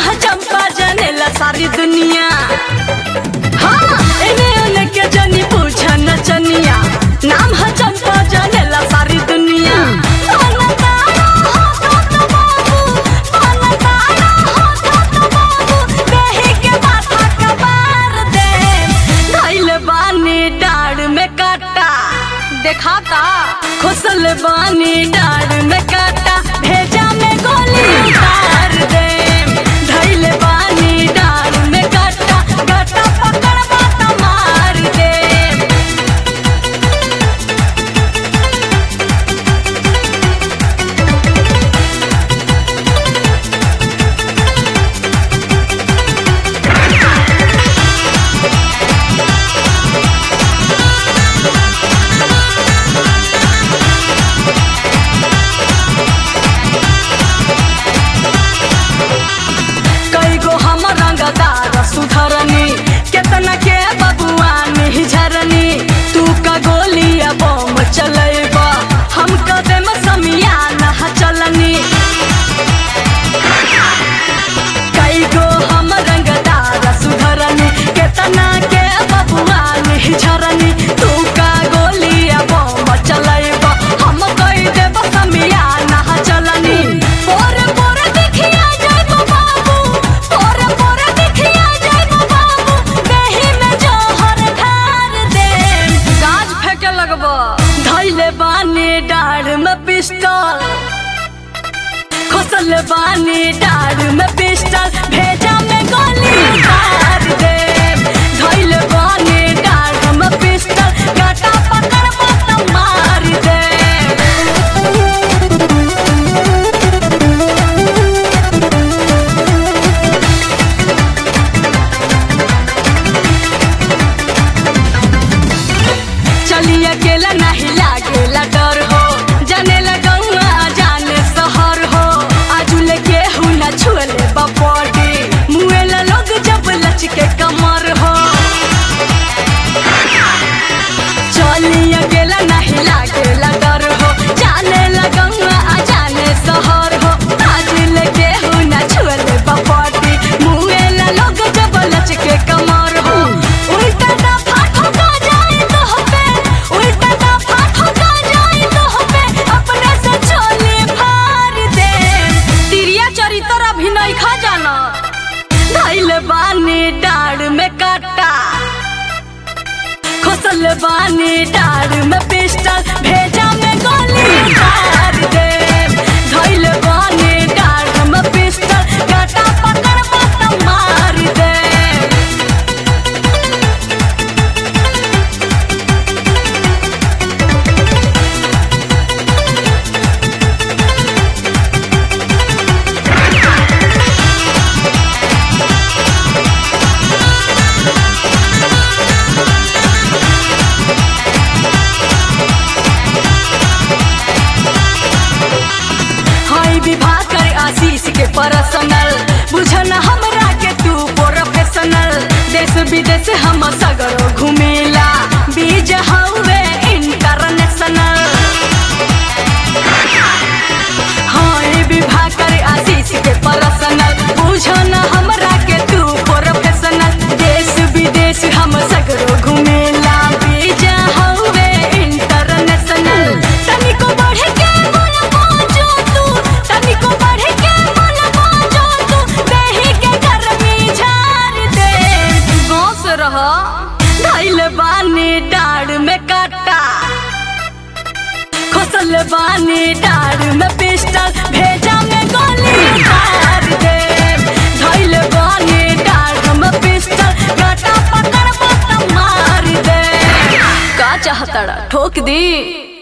है चंपा जानेला सारी दुनिया हाँ एने ओने के जनी पूछा नचनिया नाम है चंपा जानेला सारी दुनिया पाना तारा हो तो तो बाबू पाना तारा हो तो तो बाबू कहे के माथा कबार दे धइल बानी डाढ़ में काटा देखाता खुसल बानी डाढ़ में काटा भेजा में गोली उतार दे धइल बानी डाढ़ में काटा गटा पकड़ बाता मार दे कई गो हम रंगदार सुधरनी केतना के बबुआ नहीं झरनी तू का गोलिया बम चलेबा हम कदम समिया नहा चलनी कई गो हम रंगदार सुधरनी केतना के बबुआ नहीं झरनी तू का गोलिया बम चलेबा हम कई देब समिया नहा चलनी पोरे पोरे दिखिया जाइबो बाबू पोरे पोरे दिखिया जाइबो बाबू देहि में जोहर ढार दे गाज फेंके लगबो धइले बानी डाढ़ में पिस्टल खोसल बानी डाढ़ में पिस्टल भेजा में गोली उतार दे धइले बानी डाढ़ में पिस्टल गाटा पकड़ मत मार दे चली अकेला नहीं लागेला डर हो जाने लगौआ जाने शहर हो आजुल के हु न छुएले बपॉडी मुएला लोग जब लचके कमर हो चली अकेला नहीं लागेला डर हो जाने लगौआ जाने शहर हो आजुल के हु न छुएले बपॉडी मुएला लोग जब लचके कमर हो उल्टा दफा ठोका जाए तो पे उल्टा दफा ठोका जाए तो पे अपने से चोली फाड़ दे तिरिया चरित्र अभिनय खा जाना धइल बानी डाढ़ में काटा खोसल बानी डाढ़ में पिस्टल भेजा में गोली उतार दे धइल बानी डाढ़ में पिस्टल गाटा पकड़ मत मार दे हाय विवाह कर आशीष के पर्सनल बुझन हमरा के तू प्रोफेशनल देश विदेश हम सगरो घुमेला बीज हवे इंटरनेशनल हाय विवाह कर आशीष के पर्सनल बुझन हमरा के तू प्रोफेशनल देश विदेश हम सगरो घुमेला बीज हवे इंटरनेशनल तनिको बढ़ के मन बाजो तू तनिको बढ़ के मन बाजो तू देहि के गर्मी झाड़ दे गाँव से रह धइल बानी डाढ़ में काटा खोसल बानी डाढ़ में पिस्टल भेजा में गोली उतार दे धइल बानी डाढ़ में पिस्टल गाटा पकड़ मत मार दे का चाहतड़ा ठोक दी